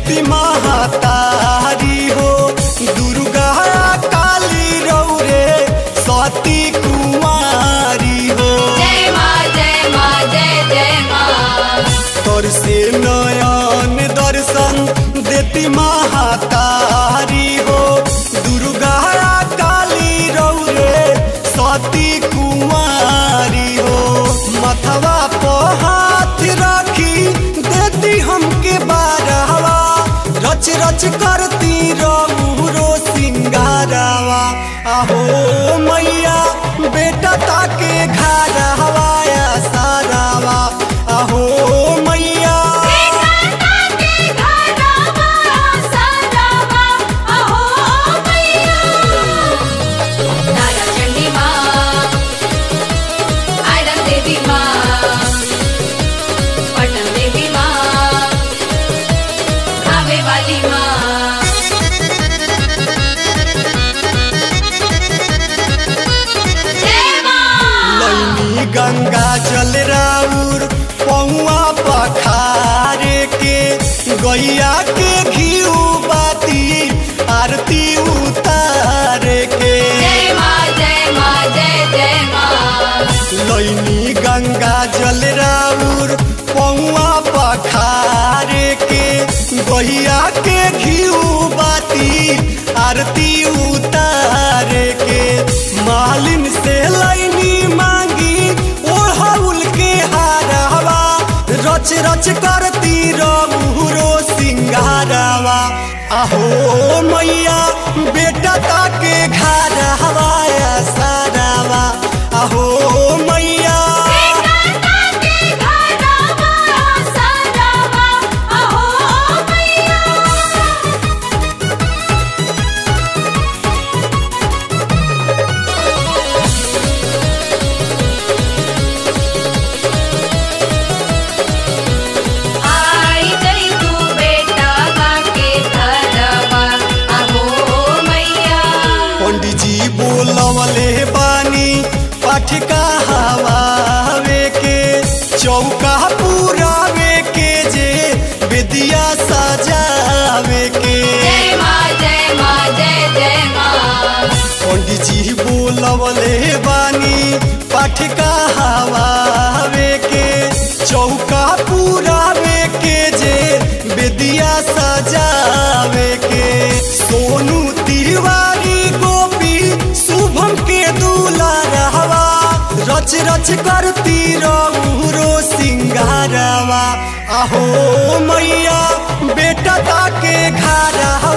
देती महातारी हो दुर्गा काली रौरे सती कुमारी हो जय माँ जय माँ जय जय माँ तोर से नयन दर्शन देती महातारी हो दुर्गा काली रौरे सती कुमारी हो मथवा पे हाथ रखी देती हमके बारहवा रच रच करती रौरो सिंगारवा आहो मैया बेटा ताके घरवा या सारावा आहो मैया वाली माँ जय माँ लैनी गंगा जल राउर पौआ पखारे के गैया के घीऊ बाती आरती उतारे के जय माँ जय माँ जय जय माँ लैनी गंगा जल राउर पौआ पखारे के गैया के घीऊ बाती आरती उतारे के मालिन से लैनी मांगी ओढ़ौल के हारवा रच रच करती रघुरो सिंगारवा आहो मैया बेटा ताके घरवा या सारावा आहो मैया आई जई तू बेटा बाके धरवा अहो मैया पंडित जी बोलवले बानी पाठ कहावे के चौका पुरावे के जे विद्या सजावे के जय माँ जय माँ जय जय माँ पंडित जी बोलवले बानी पाठ कहावे के चौका पुरावे के जे विद्या सजावे के सोनू तिवारी गोपी शुभम के दूला रहवा रच रच करती रौरो सिंगारवा आहो मैया बेटा ताके घरवा